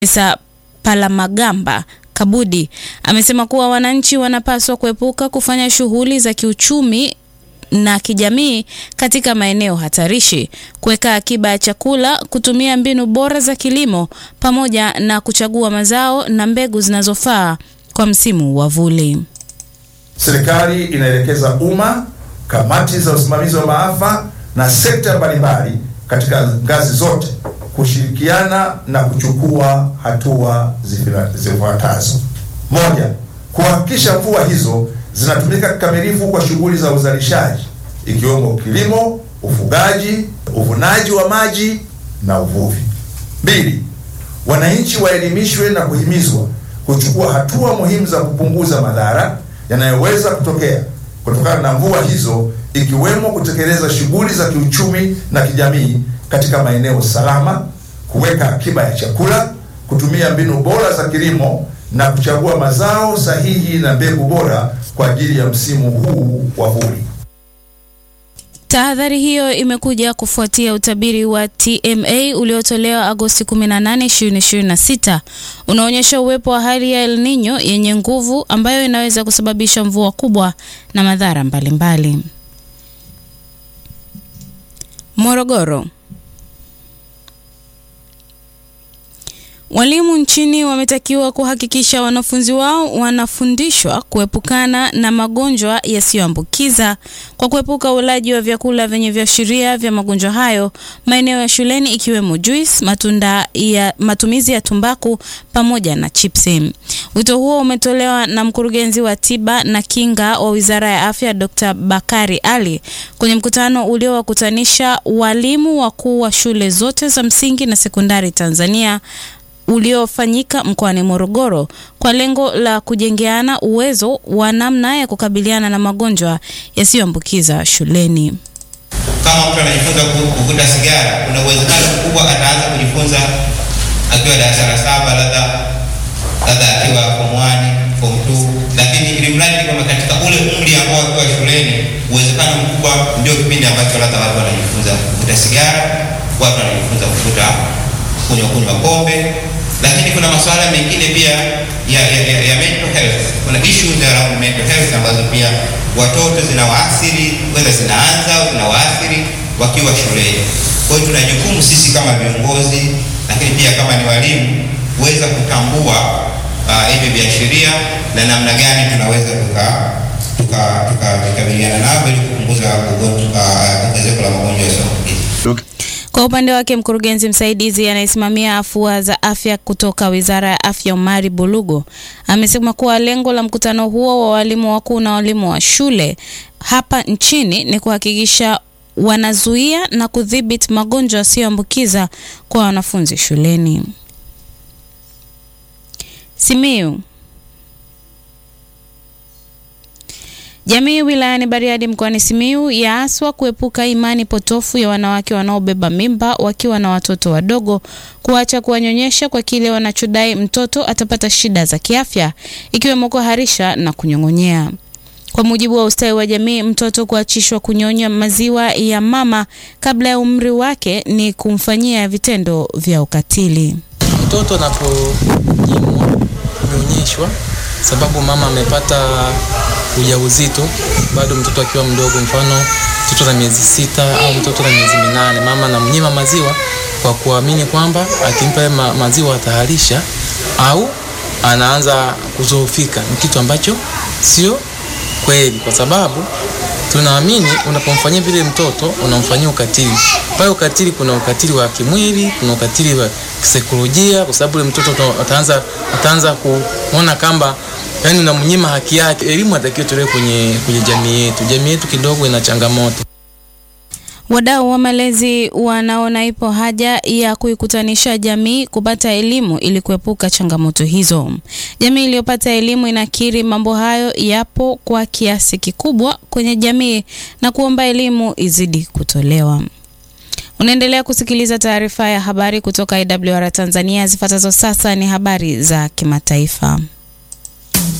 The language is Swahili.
Profesa Palamagamba Kabudi amesema kuwa wananchi wanapaswa kuepuka kufanya shughuli za kiuchumi na kijamii katika maeneo hatarishi, kuweka akiba ya chakula, kutumia mbinu bora za kilimo pamoja na kuchagua mazao na mbegu zinazofaa kwa msimu wa vuli. Serikali inaelekeza umma, kamati za usimamizi wa maafa na sekta mbalimbali katika ngazi zote kushirikiana na kuchukua hatua zifuatazo: moja, kuhakikisha mvua hizo zinatumika kikamilifu kwa shughuli za uzalishaji ikiwemo kilimo, ufugaji, uvunaji wa maji na uvuvi. Mbili, wananchi waelimishwe na kuhimizwa kuchukua hatua muhimu za kupunguza madhara yanayoweza kutokea kutokana na mvua hizo ikiwemo kutekeleza shughuli za kiuchumi na kijamii katika maeneo salama, kuweka akiba ya chakula, kutumia mbinu bora za kilimo na kuchagua mazao sahihi na mbegu bora kwa ajili ya msimu huu wa vuli. Tahadhari hiyo imekuja kufuatia utabiri wa TMA uliotolewa Agosti 18, 2026 unaonyesha uwepo wa hali ya El Nino yenye nguvu ambayo inaweza kusababisha mvua kubwa na madhara mbalimbali. Morogoro. Walimu nchini wametakiwa kuhakikisha wanafunzi wao wanafundishwa kuepukana na magonjwa yasiyoambukiza kwa kuepuka ulaji wa vyakula vyenye viashiria vya magonjwa hayo maeneo ya shuleni ikiwemo juice, matunda ya matumizi ya tumbaku pamoja na chipsi. Wito huo umetolewa na mkurugenzi wa tiba na kinga wa Wizara ya Afya Dr. Bakari Ali kwenye mkutano uliowakutanisha walimu wakuu wa shule zote za msingi na sekondari Tanzania uliofanyika mkoani Morogoro kwa lengo la kujengeana uwezo wa namna ya kukabiliana na magonjwa yasiyoambukiza shuleni. Kama mtu anajifunza kuvuta sigara, kuna uwezekano mkubwa ataanza kujifunza akiwa darasa la saba, labda labda akiwa form 1, form 2, lakini ili mradi kama katika ule umri ambao akiwa shuleni, uwezekano mkubwa ndio kipindi ambacho labda watu wanajifunza kuvuta sigara, watu wanajifunza kuvuta kunywa kunywa pombe lakini kuna masuala mengine pia ya, ya, ya, ya mental health. Kuna issues around mental health ambazo pia watoto zinawaathiri, whether zinaanza au zinawaathiri wakiwa shuleni. Kwa hiyo tuna jukumu sisi kama viongozi, lakini pia kama ni walimu kuweza kutambua hivi uh, viashiria na namna gani tunaweza tuka tukakabiliana tuka, tuka navyo ili kupunguza ongezeko uh, la magonjwa yasiyoambukiza. Kwa upande wake mkurugenzi msaidizi anayesimamia afua za afya kutoka Wizara ya Afya Omari Bulugo amesema kuwa lengo la mkutano huo wa walimu wakuu na walimu wa shule hapa nchini ni kuhakikisha wanazuia na kudhibiti magonjwa yasiyoambukiza kwa wanafunzi shuleni. Simiyu Jamii wilayani Bariadi mkoani Simiyu yaaswa kuepuka imani potofu ya wanawake wanaobeba mimba wakiwa na watoto wadogo, kuacha kuwanyonyesha kwa kile wanachodai mtoto atapata shida za kiafya ikiwemo kuharisha na kunyong'onyea. Kwa mujibu wa ustawi wa jamii, mtoto kuachishwa kunyonya maziwa ya mama kabla ya umri wake ni kumfanyia vitendo vya ukatili. Mtoto anaponyimwa kunyonyeshwa sababu mama amepata ujauzito bado mtoto akiwa mdogo, mfano mtoto na miezi sita au mtoto na miezi minane, mama anamnyima maziwa kwa kuamini kwamba akimpa ma maziwa ataharisha au anaanza kuzoofika. Ni kitu ambacho sio kweli, kwa sababu tunaamini unapomfanyia vile mtoto unamfanyia ukatili. Pale ukatili, kuna ukatili wa kimwili, kuna ukatili wa kisaikolojia, kwa sababu ule mtoto ataanza ataanza kuona kamba yani unamnyima haki yake. Elimu atakiwa tolewe kwenye, kwenye jamii yetu. Jamii yetu kidogo ina changamoto. Wadau wa malezi wanaona ipo haja ya kuikutanisha jamii kupata elimu ili kuepuka changamoto hizo. Jamii iliyopata elimu inakiri mambo hayo yapo kwa kiasi kikubwa kwenye jamii na kuomba elimu izidi kutolewa. Unaendelea kusikiliza taarifa ya habari kutoka IWR Tanzania. Zifuatazo sasa ni habari za kimataifa.